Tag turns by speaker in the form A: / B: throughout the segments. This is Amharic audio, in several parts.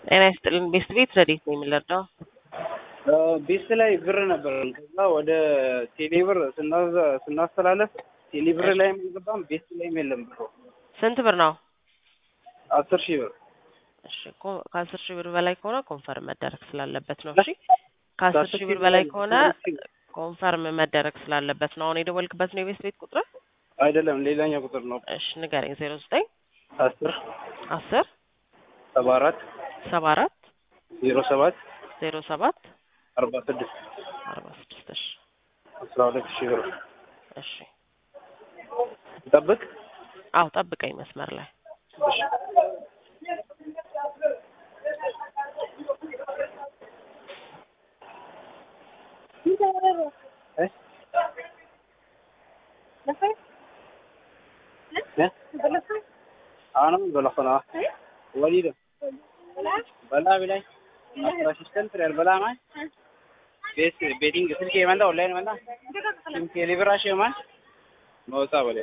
A: ጤና ይስጥልን። ቤስት ቤት ረዴት ነው የምንረዳው?
B: ቤት ላይ ብር ነበር። ከዛ ወደ ቴሌብር ስናዘ- ስናስተላለፍ ቴሌብር ላይም አልገባም፣ ቤት ላይም የለም ብሩ።
A: ስንት ብር ነው?
B: አስር ሺህ ብር
A: እሺ ኮ- ከአስር ሺህ ብር በላይ ከሆነ ኮንፈርም መደረግ ስላለበት ነው። እሺ ከአስር ሺህ ብር በላይ ከሆነ ኮንፈርም መደረግ ስላለበት ነው። አሁን የደወልክበት ነው የቤስት ቤት ቁጥር?
B: አይደለም፣ ሌላኛው ቁጥር ነው።
A: እሺ ንገረኝ። ዜሮ ዘጠኝ
B: አስር
A: አስር
B: ሰባ አራት
A: ሰባ አራት
B: ዜሮ ሰባት
A: ዜሮ ሰባት
B: አርባ ስድስት
A: አርባ ስድስት እሺ
B: አስራ ሁለት ሺህ ብር
A: እሺ
B: ጠብቅ።
A: አዎ ጠብቀኝ መስመር ላይ
B: እሺ እ? እ? አሁንም በለፈና ወዲደ በላ ብላይ አሲስተንት ሬር በላ ማይ ቤት ቤቲንግ ስልክ የመንዳ ኦንላይን መንዳ ሲም ቴሌብራሽ የማን መውጣ በለ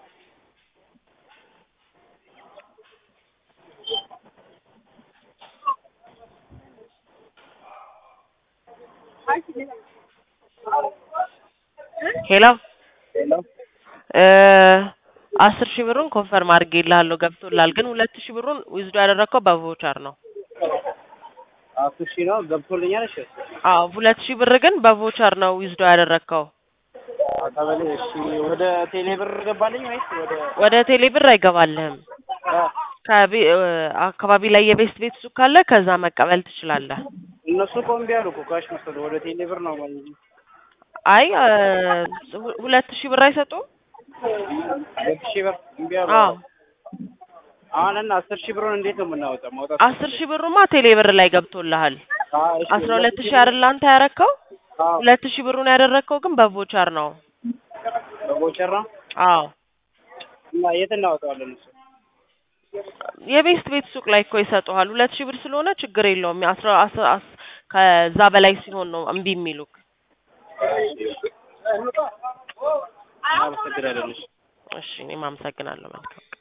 A: ሄሎ
B: ሄሎ
A: እ አስር ሺህ ብሩን ኮንፈርም አድርጌልሃለሁ ገብቶልሃል። ግን ሁለት ሺህ ብሩን ዊዝዶ ያደረግከው በቮቸር ነው።
B: አስር ሺህ ነው ገብቶልኛል። እሺ
A: አዎ ሁለት ሺህ ብር ግን በቮቸር ነው ዊዝዶ ያደረግከው።
B: አቀበሌ እሺ ወደ ቴሌ ብር ገባልኝ ወይስ ወደ
A: ወደ ቴሌ ብር አይገባልህም።
B: አ፣
A: ከቤ- እ አካባቢ ላይ የቤስት ቤት ሱቅ ካለ ከዛ መቀበል ትችላለህ።
B: እነሱ እኮ እምቢ አሉ እኮ ካሽ መሰለ ወደ ቴሌ ብር ነው ማለት ነው።
A: አይ እ ሁ- ሁለት ሺህ ብር አይሰጡም?
B: ሁለት ሺህ ብር እምቢ አሉ።
A: አዎ
B: አሁን እና አስር ሺህ ብሩን እንዴት ነው የምናወጣው? ማውጣት
A: አስር ሺህ ብሩማ ቴሌ ብር ላይ ገብቶልሃል።
B: አ፣ እሺ፣
A: አስራ ሁለት ሺህ አይደል አንተ ያረከው?
B: አዎ፣
A: ሁለት ሺህ ብሩን ያደረግከው ግን በቮቸር ነው።
B: በቦቸር ነው
A: አዎ
B: እና የት እናወጣዋለን? እሱ
A: የቤስት ቤት ሱቅ ላይ እኮ ይሰጡሃል። ሁለት ሺህ ብር ስለሆነ ችግር የለውም። አስራ አስ- አስ- ከዛ በላይ ሲሆን ነው እምቢ የሚሉክ።
B: አመሰግናለሁ። እሺ።
A: እሺ እኔም አመሰግናለሁ። መልካም